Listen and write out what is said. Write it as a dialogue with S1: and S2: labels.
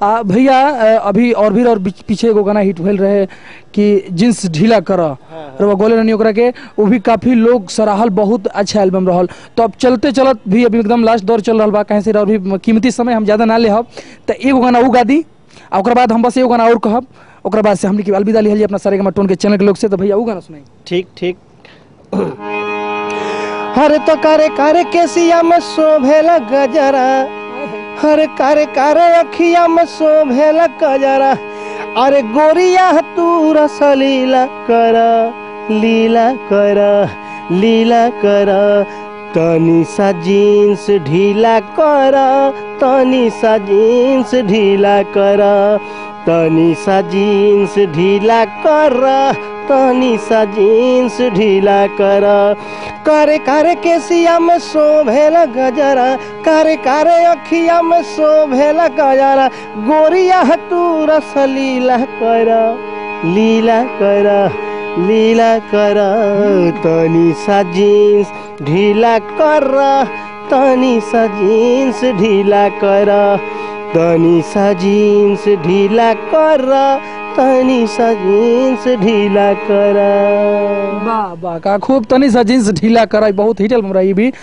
S1: आ भैया अ, अभी और भी और बीच- पीछे एगो गाना हिट भेल रहे कि जींस ढीला कर रवा गोले रहनी ओकरा के वो भी काफी लोग सराहल बहुत अच्छा एल्बम रहल तो अब चलते चलत भी अभी एकदम लास्ट दौर चल रहल बा कहीं से और भी कीमती समय हम ज्यादा ना लेहब तो एगो गाना उ गा दी आ ओकरा बाद हम बस एगो गाना और कहब ओकरा बाद से हमने की अलविदा लिहल अपना सारे टोन के चैनल के लोग से तो भैया उ गाना सुनाई
S2: ठीक ठीक हरे तो करे करे केसिया में शोभेला गजरा हरे करे करे अखिया में शोभेला गजरा अरे गोरिया तू रसलीला कर लीला कर लीला कर तनी सा जीन्स ढीला कर तनी सा जीन्स ढीला कर तनी सा जीन्स ढीला कर तनी सा जीन्स ढीला कर करे करे केसिया में शोभेला गजरा करे करे अखिया में शोभेला गजरा गोरिया तू रसलीला कर लीला कर लीला कर तनी सा जीन्स ढीला कर तनी सा जीन्स ढीला कर तनी सा जीन्स ढीला कर तनी सा जीन्स ढीला कर
S1: वाह वाह का खूब तनी सा जींस ढीला कराई बहुत हिट एल्बम रही भी